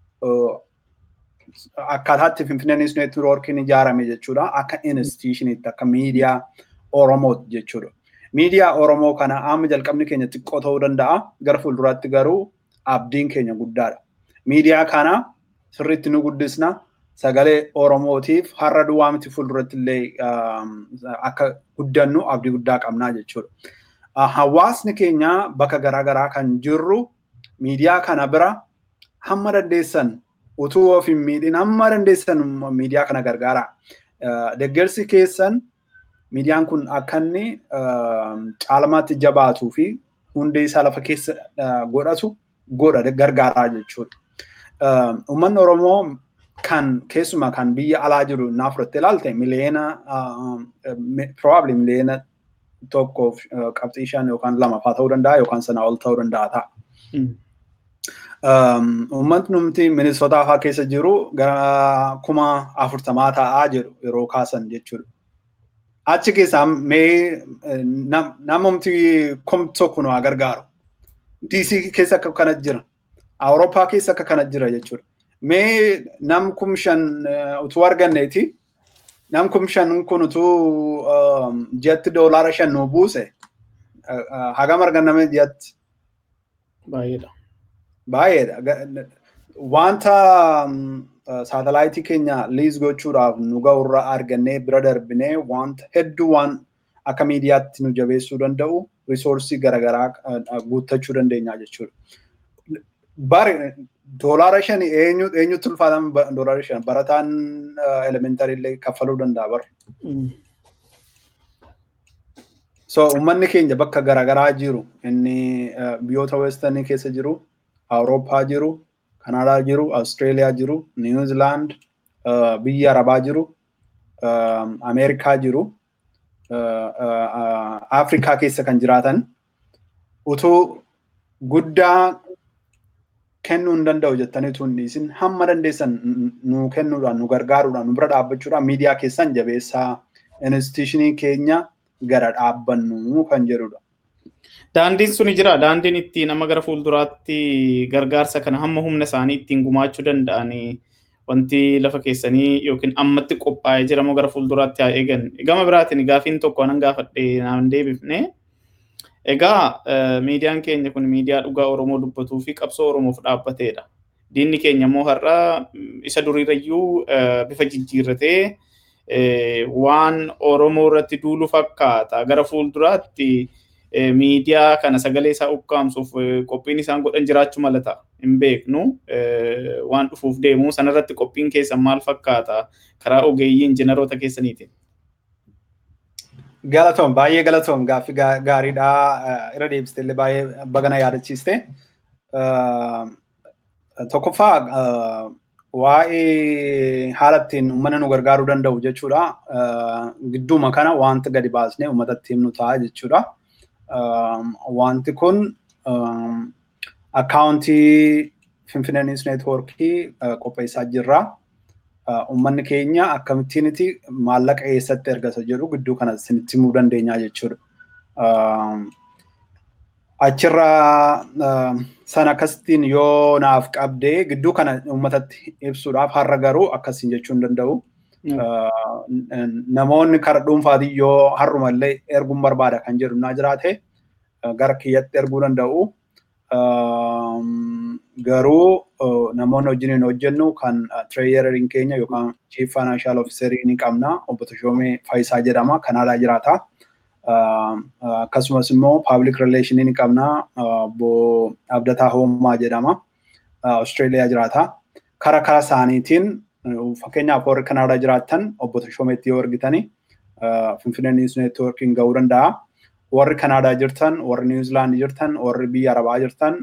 akkaataatti Finfinnee Niwus Neetwoorkiin ijaarame jechuudha. Akka instituushiniitti akka miidiyaa Oromooti jechuudha. Miidiyaa Oromoo kana amma jalqabni keenya xiqqoo ta'uu danda'a. Gara fuulduraatti garuu abdiin keenya guddaadha. Miidiyaa kana sirriitti nu guddisna. Sagalee Oromootiif har'a duwwaa miti fuulduratti illee akka guddannu abdii guddaa qabnaa jechuudha. Hawaasni keenya bakka garaagaraa kan jirru miidiyaa kana bira hamma dandeessan utuu of hin miidhin hamma dandeessan miidiyaa kana gargaara. Deeggarsi keessan miidiyaan kun akka inni caalmaatti jabaatuu fi hundee isaa lafa keessa godhatu godha gargaaraa jechuudha. Uummanni Oromoo kan keessumaa kan biyya alaa jiru naa fudhattee ilaalte miliyoona probably miliyoona tokkoof qabxii shan yookaan lama faa ta'uu danda'a yookaan sanaa ol ta'uu danda'a ta'a. Uummatni numti Minisootaa fa'aa keessa jiru gara kuma afurtamaa ta'aa jedhu yeroo kaasan jechuudha. Achi keessaa mee namumti kom tokko nu gargaaru. DC keessa akka kana jira. Awurooppaa keessa akka kana jira jechuudha. Mee nam kum shan utuu arganneeti. Nam kum shan kun utuu jiyatti doolaara shan nu buuse. Hagam arganname jiyatti. Baay'eedha. Baay'eedha. Wanta saatalaayitii keenya liis gochuudhaaf nu ga'urra argannee bira darbinee wanta hedduu waan akka miidiyaatti nu jabeessuu danda'u risoorsii garaagaraa guuttachuu dandeenya jechuudha. Bari doolaara shan eenyu eenyutti ulfaatama doolaara shan barataan elementarii illee kaffaluu danda'a bara. So uummanni keenya bakka garaagaraa jiru inni biyyoota westanii keessa jiru, Awurooppaa jiru, Kanaadaa jiru, Awustreeliyaa jiru, Niwuzilaand, biyya Arabaa jiru, Ameerikaa jiru, Afrikaa keessa kan jiraatan utuu guddaa kennuu hin danda'u jettanii utuu hin dhiisin hamma dandeessan nu kennuudhaan nu gargaaruudhaan nu bira dhaabbachuudhaan miidiyaa keessan jabeessaa instituushinii keenya gara dhaabbannu kan jedhudha. Daandiin suni jira. Daandiin ittiin nama gara fuulduraatti gargaarsa kana hamma humna isaanii ittiin gumaachuu danda'anii wanti lafa keessanii yookiin ammatti qophaa'ee jiramoo gara fuulduraatti haa eegan. Gama biraatiin gaafiin tokko nan gaafadhe naan deebifne. Egaa miidiyaan keenya kun miidiyaa dhugaa Oromoo dubbatuu fi qabsoo Oromoof dhaabbateedha. Diinni keenya immoo har'a isa duriirayyuu bifa jijjiirratee waan Oromoo irratti duulu fakkaata. Gara fuulduraatti miidiyaa kana sagalee isaa ukkaamsuuf qophiin isaan godhan jiraachuu malata. Hin beeknu waan dhufuuf deemu sanarratti qophiin keessan maal fakkaata karaa ogeeyyii injiinaroota keessaniitiin. Galatoom baay'ee galatoom gaaffii gaariidha irra deebiste illee baay'ee bagana yaadachiiste. Tokkoffaa waa'ee haala ittiin uummata nu gargaaruu danda'u jechuudha. Gidduuma kana wanta gadi baasnee uummatatti himnu ta'a jechuudha. Wanti kun akkaawuntii Finfinnee News Neetwoorkii qopheessaa jirra. Uummanni keenya akkamittiiniti maallaqa eessatti ergata jedhu gidduu kana isinitti himuu dandeenya jechuudha. Achirra sana akkasittiin yoo naaf qabdee gidduu kana uummatatti ibsuudhaaf har'a garuu akkasiin jechuu hin danda'u. Namoonni karaa dhuunfaatiin yoo har'uma illee erguun barbaada kan jedhu naa jiraate gara kiyyatti erguu danda'u. Garuu namoonni wajjin hojjennu kan tireeyeriin keenya yookaan chief financial officerii ni qabna. Obbo Tashoomee Faayisaa jedhama. Kanaadaa jiraata. Akkasumas immoo public relationii ni qabna. Obbo Abdataa Hoomaa jedhama. Austraaliyaa jiraata. Kara kara isaaniitiin fakkeenyaaf warri Kanaadaa jiraatan obbo Tashoomeetti yoo ergitani Finfinnee News Networkiin ga'uu danda'a. Warri Kanaadaa jirtan, warri Niwuzilaandi jirtan, warri biyya Arabaa jirtan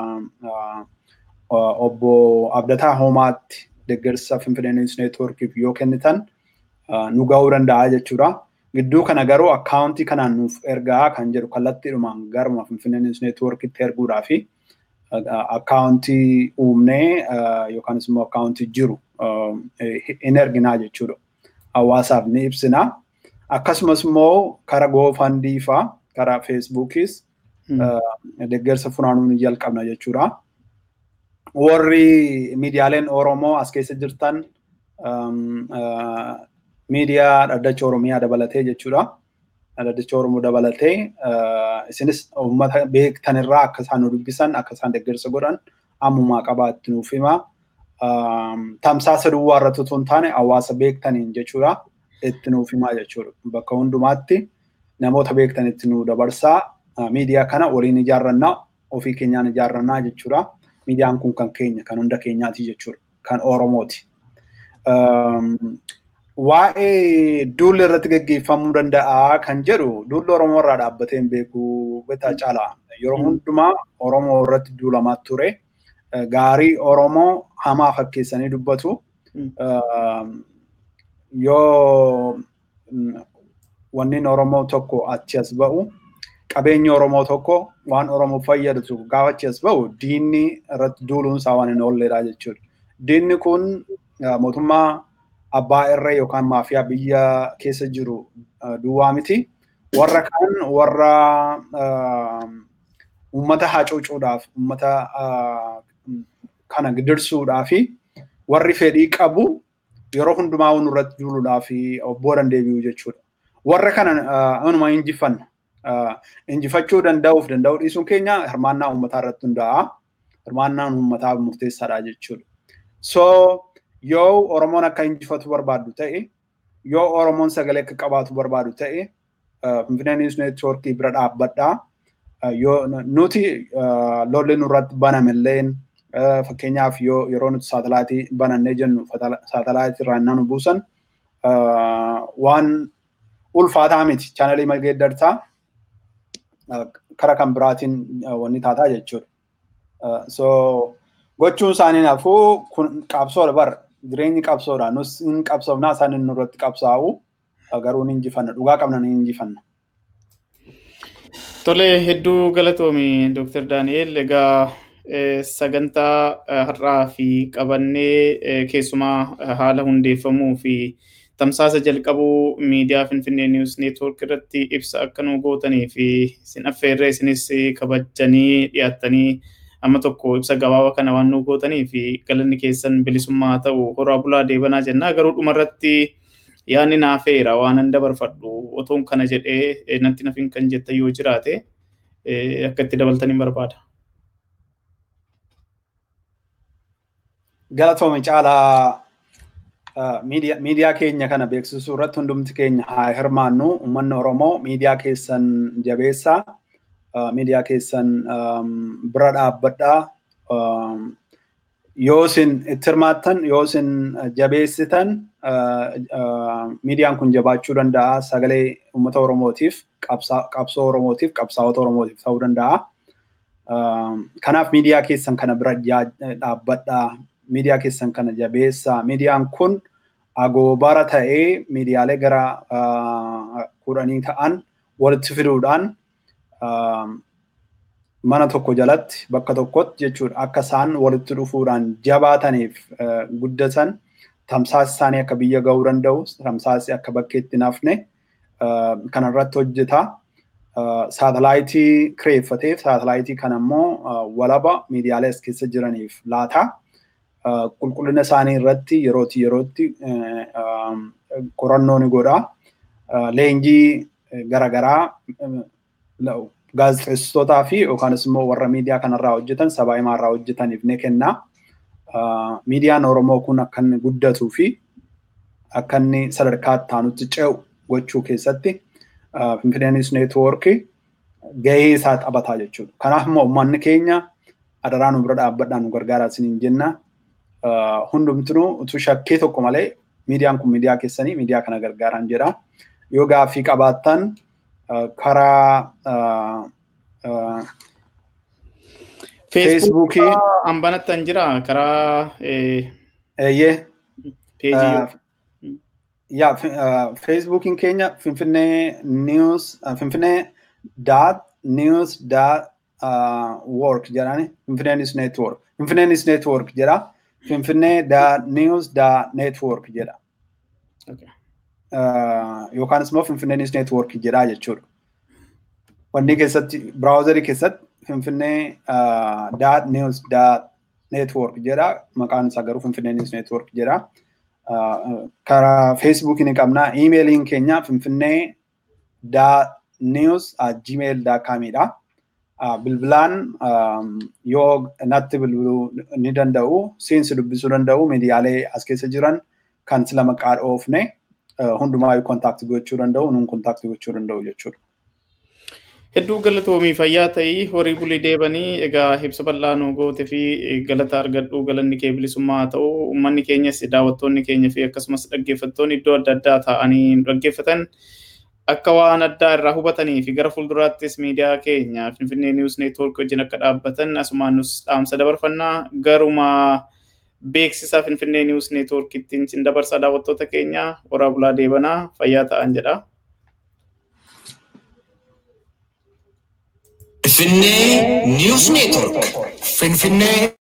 obbo Abdataa Hoomaatti deeggarsa Finfinnee News Networkiif yoo kennitan nu ga'uu danda'a jechuudha. Gidduu kana garuu akkaawuntii kanaan nuuf ergaa kan jedhu kallattiidhumaan garuma Finfinnee News Networkitti erguudhaa fi akkaawuntii uumnee yookaanis immoo akkaawuntii jiru in erginaa jechuudha. Hawaasaaf ni ibsina. Akkasumas immoo karaa goofandii faa karaa feesbuukis deeggarsa funaanuu ni jalqabna jechuudha. Warri miidiyaaleen Oromoo as keessa jirtan miidiyaa dhaddacha Oromiyaa dabalatee jechuudha. Dhaddacha Oromoo dabalatee isinis uummata beektan irraa akka isaan nu dubbisan akka isaan deeggarsa godhan ammumaa qabaatti nuuf hima. Tamsaasa duwwaa irratti otoo hin taane hawaasa beektaniin jechuudha. Itti nuuf himaa jechuudha. Bakka hundumaatti namoota beektanitti nu dabarsaa. Miidiyaa kana waliin ijaarrannaa ofii keenyaan ijaarrannaa jechuudha. Miidiyaan kun kan keenya kan hunda keenyaati jechuudha. Kan Oromooti. Waa'ee duulli irratti gaggeeffamuu danda'a kan jedhu duulli Oromoo irraa dhaabbatee hin beeku beektaa caala. Yeroo hundumaa Oromoo irratti duulamaa ture. Gaarii Oromoo hamaa fakkeessanii dubbatu. Yoo wanni Oromoo tokko achi as ba'u qabeenyi Oromoo tokko waan Oromoo fayyadu gaafa achi as ba'u diinni irratti duuluun isaa waan hin oolledha jechuudha. Diinni kun mootummaa abbaa irree yookaan maafiyaa biyya keessa jiru duwwaa miti. Warra kaan warra uummata hacuucuudhaaf uummata kana gidirsuudhaa fi warri fedhii qabu yeroo hundumaa nurratti duuluudhaaf boodan deebi'u jechuudha. Warra kana anuma injifanna. Injifachuu danda'uuf danda'uu dhiisuun keenya hirmaannaa uummataa irratti hundaa'a. Hirmaannaan uummataa murteessaadha jechuudha. So yoo Oromoon akka injifatu barbaadu ta'e, yoo Oromoon sagalee akka qabaatu barbaadu ta'e, Finfinnee News Networkii bira dhaabbadhaa. Yoo nuti lolli nurratti banamilleen fakkeenyaaf yeroo nuti saatalaayitii banannee jennu saatalaayitii irraa nu buusan waan ulfaataa miti chaanalii mageeddartaa kara kan biraatiin wanni taataa jechuudha. So gochuun isaanii nafuu kun qabsoodha bara jireenyi qabsoodha nus hin qabsoofnaa isaan inni irratti qabsaa'u garuu ni injifanna dhugaa qabna ni injifanna. Tole hedduu galatoomi Dr. Daani'el egaa sagantaa har'aa fi qabannee keessumaa haala hundeeffamuu fi tamsaasa jalqabuu miidiyaa Finfinnee Niwus Neetwoork irratti ibsa akka nu gootanii fi isin affeerree isinis kabajanii dhiyaattanii amma tokko ibsa gabaabaa kana waan nu gootanii fi galanni keessan bilisummaa ta'u horaa bulaa deebanaa jennaa garuu dhumarratti yaanni naafeera waan an dabarfadhu otoon kana jedhee natti nafin kan jettan yoo jiraate akka itti dabaltanii barbaada. Galatoome caalaa miidiyaa keenya kana beeksisuu irratti hundumti keenya haa hirmaannu. Uummanni Oromoo miidiyaa keessan jabeessaa. Miidiyaa keessan bira dhaabbadhaa. Yoo isin itti hirmaattan, yoo isin jabeessitan, miidiyaan kun jabaachuu danda'a. Sagalee uummata Oromootiif, qabsoo Oromootiif, qabsaa'ota Oromootiif ta'uu danda'a. Kanaaf miidiyaa keessan kana bira dhaabbadhaa. miidiyaa keessan kana jabeessaa. Miidiyaan kun agoobara ta'ee miidiyaalee gara kudhanii ta'an walitti fiduudhaan mana tokko jalatti bakka tokkotti jechuudha akka isaan walitti dhufuudhaan jabaataniif guddatan tamsaasni isaanii akka biyya ga'uu danda'u tamsaasni akka bakkeetti nafne kanarratti hojjeta. Saatalaayitii kireeffateef saatalaayitii kana immoo walaba miidiyaalee as keessa jiraniif laata. qulqullina isaanii irratti yerootti yerootti qorannoo ni godha. Leenjii garaagaraa gaazexeessitootaa fi yookaanis immoo warra miidiyaa kanarraa hojjetan sabaa himaa irraa hojjetaniif ni kenna. Miidiyaan Oromoo kun akka inni guddatuu fi akka inni sadarkaa itti aanutti ce'u gochuu keessatti Finfinneenis neetwoorkii gahee isaa taphataa jechuudha. Kanaaf immoo uummanni keenya adaraa nu bira dhaabbadhaan nu gargaaraa isiniin jenna. hundumtuu utuu shakkii tokko malee miidiyaan kun miidiyaa keessanii miidiyaa kana gargaaran jedha. Yoo gaaffii qabaattan karaa feesbuukii hambanattan jira karaa eeyyee yaa feesbuukiin keenya finfinnee niws finfinnee daat niws daat work jedhani finfinneenis neetwork finfinneenis neetwork jedha. finfinnee da news da network jedha. Yookaanis immoo finfinneenis network jedha jechuudha. Wanni keessatti biraawuzarii keessatti finfinnee da news da network jedha. Maqaan isaa garuu finfinneenis network jedha. Karaa feesbuukii ni qabna. Iimeeliin keenya finfinnee da news gmail da kaamidha. bilbilaan yoo natti bilbiluu ni danda'u, seensi dubbisuu danda'u, miidiyaalee as keessa jiran kan sila maqaa dhoofne hundumaa kontaakti gochuu danda'u, nuun kontaakti gochuu danda'u jechuudha. Hedduu galatoomii fayyaa ta'ii horii bulii deebanii egaa ibsa bal'aa nu goote fi galata argadhu galanni kee bilisummaa haa ta'u uummanni keenyas daawwattoonni keenya fi akkasumas dhaggeeffattoonni iddoo adda addaa taa'anii dhaggeeffatan akka waan addaa irraa hubatanii fi gara fuulduraattis miidiyaa keenya Finfinnee Niwus Neetwoork wajjin akka dhaabbatan asumaan nus dhaamsa dabarfannaa garuma beeksisa Finfinnee Niwus Neetwoork ittiin sin dabarsaa daawwattoota keenya horaa bulaa deebanaa fayyaa ta'an jedha. Finfinnee Niwus Neetwoork Finfinnee